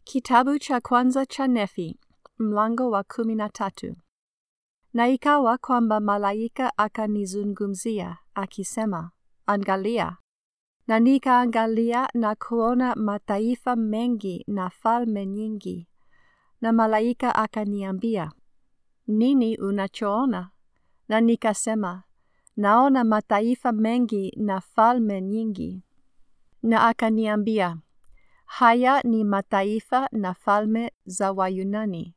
Kitabu cha kwanza cha Nefi, mlango wa kumi na tatu. Na ikawa kwamba malaika akanizungumzia, akisema, Angalia. Na nikaangalia na kuona mataifa mengi na falme nyingi. Na malaika akaniambia, Nini unachoona? Na nikasema, Naona mataifa mengi na falme nyingi. Na akaniambia, Haya ni mataifa na falme za Wayunani.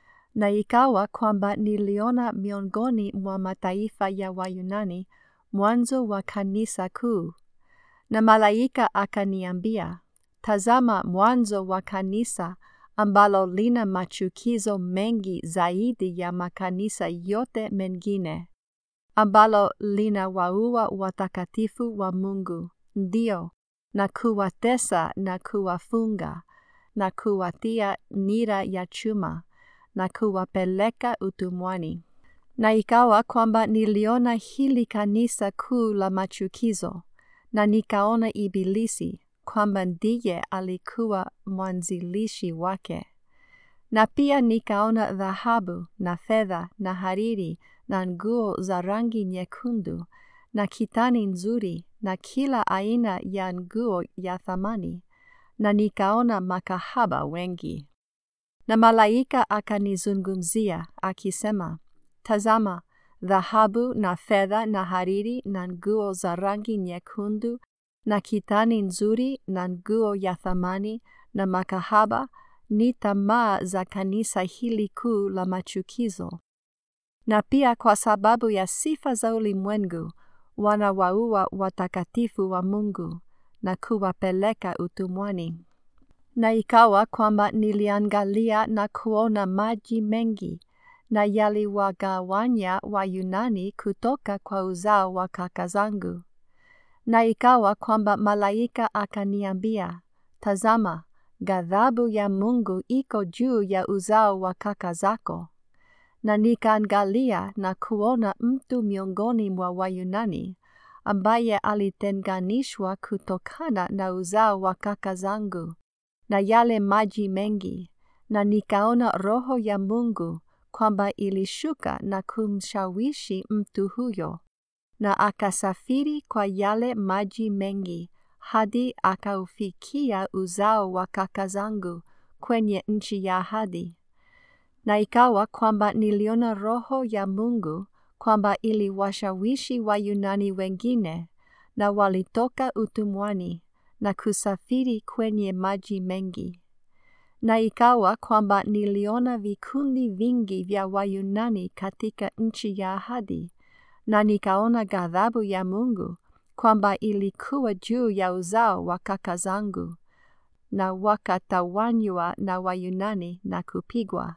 Na ikawa kwamba niliona miongoni mwa mataifa ya Wayunani mwanzo wa kanisa kuu. Na malaika akaniambia, Tazama mwanzo wa kanisa ambalo lina machukizo mengi zaidi ya makanisa yote mengine, ambalo lina waua watakatifu wa Mungu, ndio na kuwatesa na kuwafunga na kuwatia nira ya chuma na kuwapeleka utumwani. Na ikawa kwamba niliona hili kanisa kuu la machukizo, na nikaona Ibilisi kwamba ndiye alikuwa mwanzilishi wake. Na pia nikaona dhahabu na fedha na hariri na nguo za rangi nyekundu na kitani nzuri na kila aina ya nguo ya thamani, na nikaona makahaba wengi. Na malaika akanizungumzia akisema, Tazama, dhahabu na fedha na hariri na nguo za rangi nyekundu na kitani nzuri na nguo ya thamani na makahaba ni tamaa za kanisa hili kuu la machukizo. Na pia kwa sababu ya sifa za ulimwengu wanawaua watakatifu wa Mungu na kuwapeleka utumwani. Na ikawa kwamba niliangalia na kuona maji mengi, na yaliwagawanya Wayunani kutoka kwa uzao wa kaka zangu. Na ikawa kwamba malaika akaniambia, Tazama, ghadhabu ya Mungu iko juu ya uzao wa kaka zako. Na nikaangalia na kuona mtu miongoni mwa Wayunani ambaye alitenganishwa kutokana na uzao wa kaka zangu na yale maji mengi, na nikaona Roho ya Mungu kwamba ilishuka na kumshawishi mtu huyo, na akasafiri kwa yale maji mengi hadi akaufikia uzao wa kaka zangu kwenye nchi ya ahadi. Na ikawa kwamba niliona Roho ya Mungu kwamba iliwashawishi Wayunani wengine, na walitoka utumwani na kusafiri kwenye maji mengi. Na ikawa kwamba niliona vikundi vingi vya Wayunani katika nchi ya ahadi, na nikaona ghadhabu ya Mungu kwamba ilikuwa juu ya uzao wa kaka zangu, na wakatawanywa na Wayunani na kupigwa.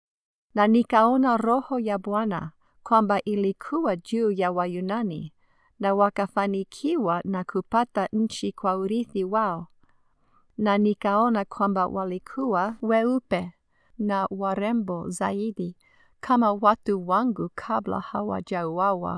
Na nikaona Roho ya Bwana kwamba ilikuwa juu ya Wayunani, na wakafanikiwa na kupata nchi kwa urithi wao. Na nikaona kwamba walikuwa weupe na warembo zaidi kama watu wangu kabla hawajauawa.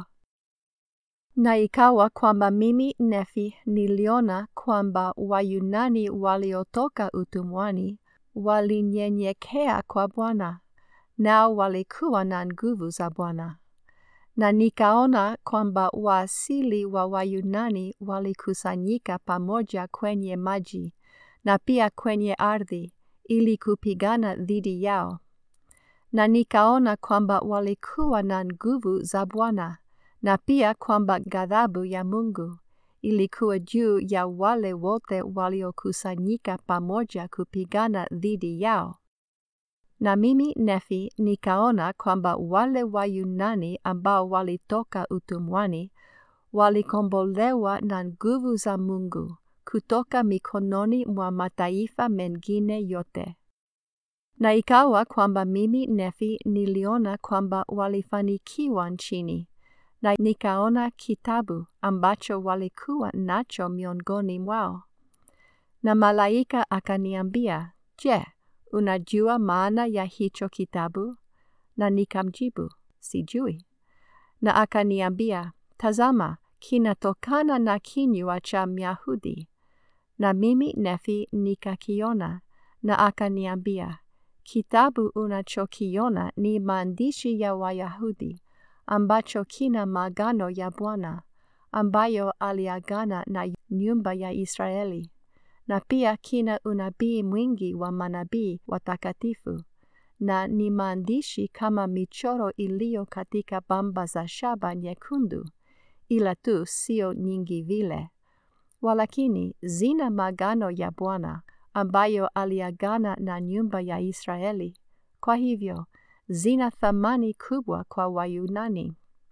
Na ikawa kwamba mimi Nefi niliona kwamba Wayunani waliotoka utumwani walinyenyekea kwa Bwana, nao walikuwa na nguvu za Bwana. Na nikaona kwamba waasili wa Wayunani walikusanyika pamoja kwenye maji na pia kwenye ardhi ili kupigana dhidi yao. Na nikaona kwamba walikuwa na nguvu za Bwana na pia kwamba ghadhabu ya Mungu ilikuwa juu ya wale wote waliokusanyika pamoja kupigana dhidi yao. Na mimi Nefi nikaona kwamba wale Wayunani ambao walitoka utumwani walikombolewa na nguvu za Mungu kutoka mikononi mwa mataifa mengine yote. Na ikawa kwamba mimi Nefi niliona kwamba walifanikiwa nchini, na nikaona kitabu ambacho walikuwa nacho miongoni mwao. Na malaika akaniambia, Je, unajua maana ya hicho kitabu? Na nikamjibu, sijui. Na akaniambia, tazama, kinatokana na kinywa cha Myahudi. Na mimi Nefi nikakiona, na akaniambia, kitabu unachokiona ni maandishi ya Wayahudi ambacho kina maagano ya Bwana ambayo aliagana na nyumba ya Israeli, na pia kina unabii mwingi wa manabii watakatifu, na ni maandishi kama michoro iliyo katika bamba za shaba nyekundu, ila tu sio nyingi vile, walakini zina maagano ya Bwana ambayo aliagana na nyumba ya Israeli. Kwa hivyo zina thamani kubwa kwa Wayunani.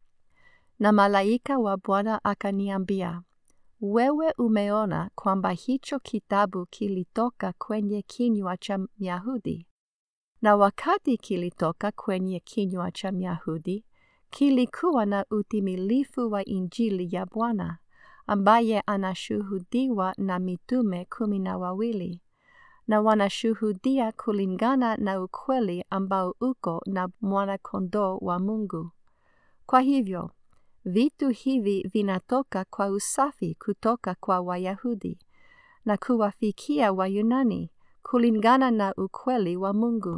Na malaika wa Bwana akaniambia, wewe umeona kwamba hicho kitabu kilitoka kwenye kinywa cha Myahudi, na wakati kilitoka kwenye kinywa cha Myahudi, kilikuwa na utimilifu wa Injili ya Bwana ambaye anashuhudiwa na mitume kumi na wawili na wanashuhudia kulingana na ukweli ambao uko na mwana-kondoo wa Mungu. Kwa hivyo, vitu hivi vinatoka kwa usafi kutoka kwa Wayahudi na kuwafikia Wayunani kulingana na ukweli wa Mungu.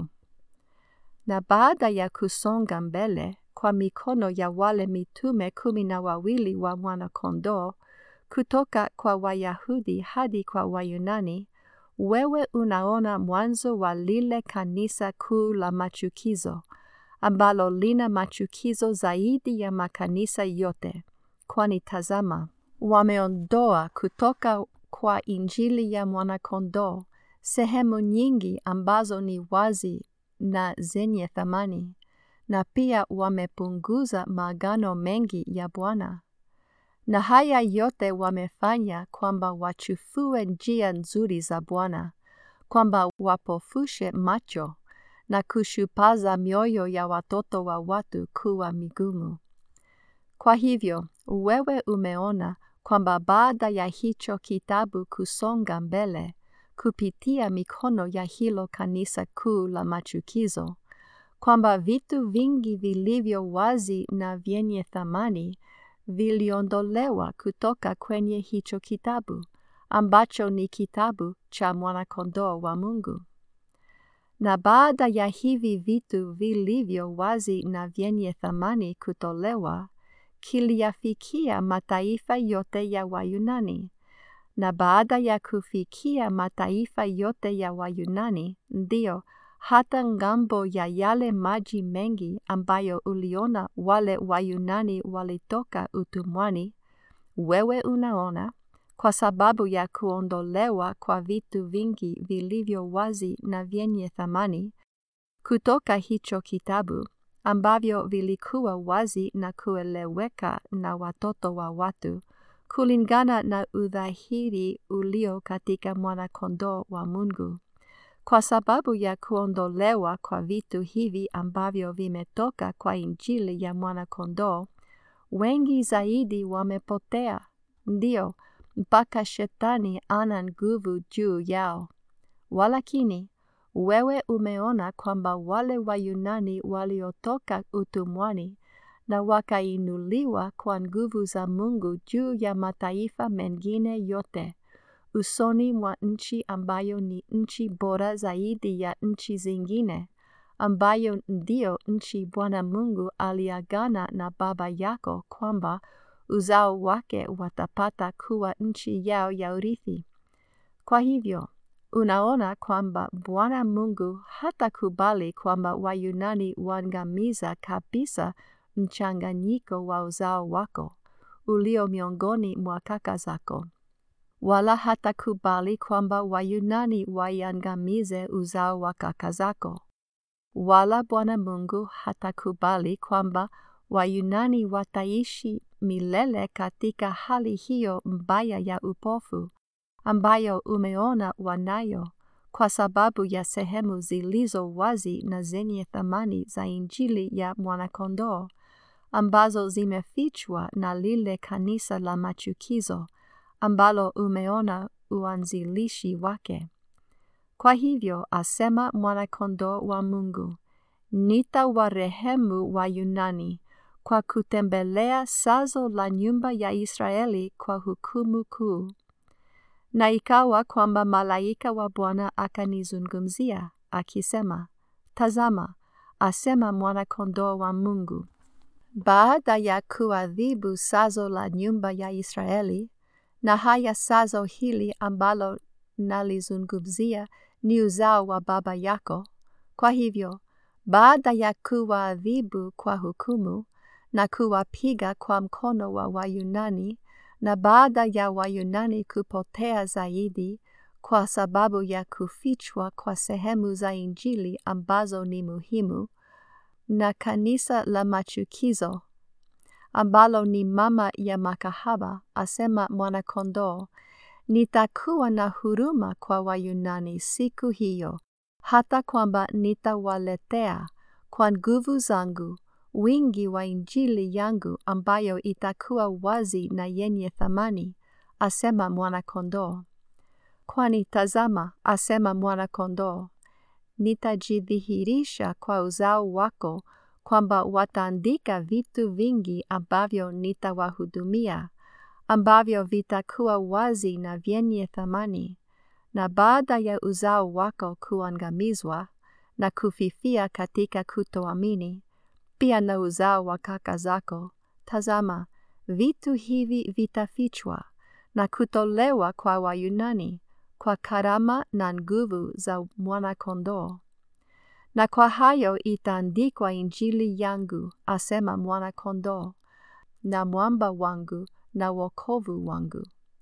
Na baada ya kusonga mbele kwa mikono ya wale mitume kumi na wawili wa mwana-kondoo kutoka kwa Wayahudi hadi kwa Wayunani, wewe unaona mwanzo wa lile kanisa kuu la machukizo ambalo lina machukizo zaidi ya makanisa yote, kwani tazama, wameondoa kutoka kwa Injili ya mwana-kondoo sehemu nyingi ambazo ni wazi na zenye thamani, na pia wamepunguza maagano mengi ya Bwana. Na haya yote wamefanya kwamba wachufue njia nzuri za Bwana, kwamba wapofushe macho na kushupaza mioyo ya watoto wa watu kuwa migumu. Kwa hivyo, wewe umeona kwamba baada ya hicho kitabu kusonga mbele kupitia mikono ya hilo kanisa kuu la machukizo, kwamba vitu vingi vilivyo wazi na vyenye thamani viliondolewa kutoka kwenye hicho kitabu ambacho ni kitabu cha mwana-kondoo wa Mungu. Na baada ya hivi vitu vilivyo wazi na vyenye thamani kutolewa, kiliyafikia mataifa yote ya Wayunani. Na baada ya kufikia mataifa yote ya Wayunani, ndio hata ngambo ya yale maji mengi ambayo uliona wale Wayunani walitoka utumwani, wewe unaona, kwa sababu ya kuondolewa kwa vitu vingi vilivyo wazi na vyenye thamani kutoka hicho kitabu, ambavyo vilikuwa wazi na kueleweka na watoto wa watu, kulingana na udhahiri ulio katika mwana-kondoo wa Mungu. Kwa sababu ya kuondolewa kwa vitu hivi ambavyo vimetoka kwa Injili ya mwana-kondoo, wengi zaidi wamepotea, ndio mpaka Shetani ana nguvu juu yao. Walakini wewe umeona kwamba wale Wayunani waliotoka utumwani na wakainuliwa kwa nguvu za Mungu juu ya mataifa mengine yote usoni mwa nchi ambayo ni nchi bora zaidi ya nchi zingine, ambayo ndiyo nchi Bwana Mungu aliagana na baba yako kwamba uzao wake watapata kuwa nchi yao ya urithi. Kwa hivyo, unaona kwamba Bwana Mungu hatakubali kwamba Wayunani waangamiza kabisa mchanganyiko wa uzao wako ulio miongoni mwa kaka zako wala hatakubali kwamba Wayunani waiangamize uzao wa kaka zako. Wala Bwana Mungu hatakubali kwamba Wayunani wataishi milele katika hali hiyo mbaya ya upofu ambayo umeona wanayo kwa sababu ya sehemu zilizo wazi na zenye thamani za Injili ya mwana-kondoo ambazo zimefichwa na lile kanisa la machukizo ambalo umeona uanzilishi wake. Kwa hivyo asema mwana-kondoo wa Mungu, nitawarehemu Wayunani kwa kutembelea sazo la nyumba ya Israeli kwa hukumu kuu. Na ikawa kwamba malaika wa Bwana akanizungumzia akisema, Tazama, asema mwana-kondoo wa Mungu. Baada ya kuadhibu sazo la nyumba ya Israeli, na haya sazo hili ambalo nalizungumzia ni uzao wa baba yako. Kwa hivyo, baada ya kuwaadhibu kwa hukumu na kuwapiga kwa mkono wa Wayunani, na baada ya Wayunani kupotea zaidi kwa sababu ya kufichwa kwa sehemu za Injili ambazo ni muhimu, na kanisa la machukizo ambalo ni mama ya makahaba, asema mwana-kondoo, nitakuwa na huruma kwa Wayunani siku hiyo, hata kwamba nitawaletea kwa nguvu zangu wingi wa Injili yangu ambayo itakuwa wazi na yenye thamani, asema mwana-kondoo. Kwani tazama, asema mwana-kondoo, nitajidhihirisha kwa uzao wako kwamba wataandika vitu vingi ambavyo nitawahudumia, ambavyo vitakuwa wazi na vyenye thamani, na baada ya uzao wako kuangamizwa na kufifia katika kutoamini, pia na uzao wa kaka zako, tazama, vitu hivi vitafichwa na kutolewa kwa Wayunani kwa karama na nguvu za mwana-kondoo. Na kwa hayo itaandikwa Injili yangu, asema mwana-kondoo, na mwamba wangu na wokovu wangu.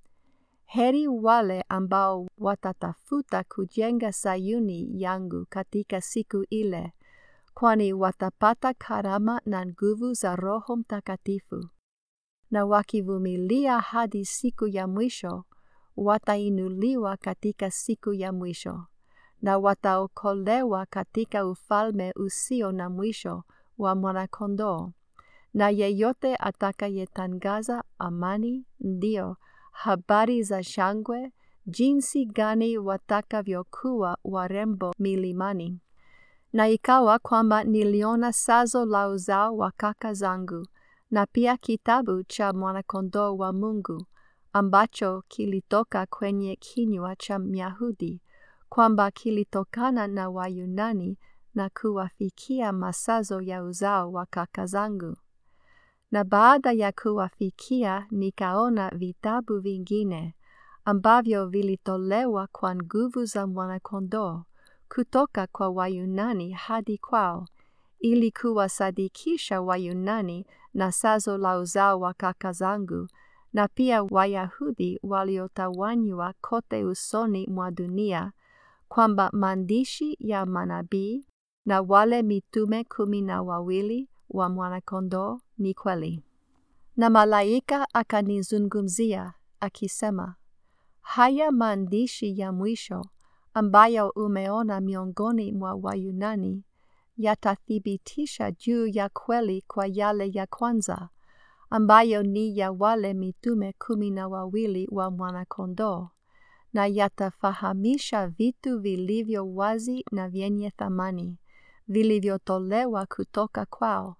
Heri wale ambao watatafuta kujenga Sayuni yangu katika siku ile, kwani watapata karama na nguvu za Roho Mtakatifu. Na wakivumilia hadi siku ya mwisho, watainuliwa katika siku ya mwisho, na wataokolewa katika ufalme usio na mwisho wa Mwana-Kondoo. Na yeyote atakayetangaza amani, ndio habari za shangwe, jinsi gani watakavyokuwa warembo milimani. Na ikawa kwamba niliona sazo la uzao wa kaka zangu, na pia kitabu cha mwana-kondoo wa Mungu, ambacho kilitoka kwenye kinywa cha Myahudi, kwamba kilitokana na Wayunani na kuwafikia masazo ya uzao wa kaka zangu. Na baada ya kuwafikia nikaona vitabu vingine ambavyo vilitolewa kwa nguvu za mwana-kondoo kutoka kwa Wayunani hadi kwao, ili kuwasadikisha Wayunani na sazo la uzao wa kaka zangu, na pia Wayahudi waliotawanywa kote usoni mwa dunia, kwamba maandishi ya manabii na wale mitume kumi na wawili wa mwana-kondoo ni kweli. Na malaika akanizungumzia akisema, haya maandishi ya mwisho ambayo umeona miongoni mwa Wayunani yatathibitisha juu ya kweli kwa yale ya kwanza, ambayo ni ya wale mitume kumi na wawili wa mwana-kondoo, na yatafahamisha vitu vilivyo wazi na vyenye thamani vilivyotolewa kutoka kwao,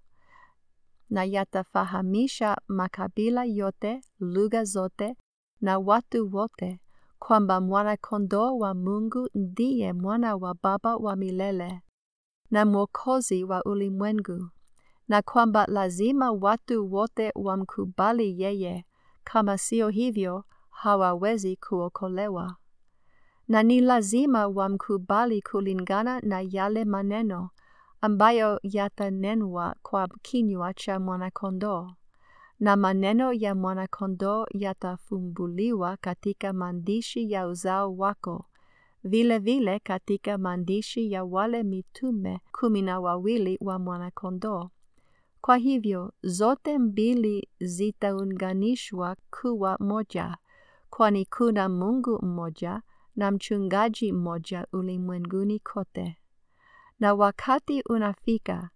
na yatafahamisha makabila yote, lugha zote na watu wote, kwamba mwana-kondoo wa Mungu ndiye mwana wa Baba wa milele na Mwokozi wa ulimwengu, na kwamba lazima watu wote wamkubali yeye, kama sio hivyo hawawezi kuokolewa. Na ni lazima wamkubali kulingana na yale maneno ambayo yatanenwa kwa kinywa cha mwana-kondoo, na maneno ya mwana-kondoo yatafumbuliwa katika maandishi ya uzao wako, vile vile katika maandishi ya wale mitume kumi na wawili wa mwana-kondoo. Kwa hivyo zote mbili zitaunganishwa kuwa moja, kwani kuna Mungu mmoja na mchungaji mmoja ulimwenguni kote. Na wakati unafika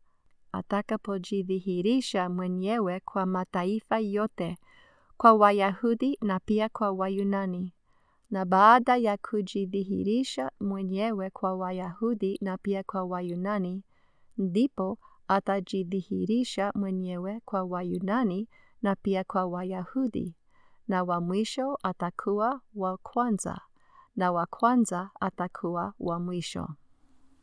atakapojidhihirisha mwenyewe kwa mataifa yote, kwa Wayahudi na pia kwa Wayunani. Na baada ya kujidhihirisha mwenyewe kwa Wayahudi na pia kwa Wayunani, ndipo atajidhihirisha mwenyewe kwa Wayunani na pia kwa Wayahudi. na wa mwisho atakuwa wa kwanza, na wa kwanza atakuwa wa mwisho.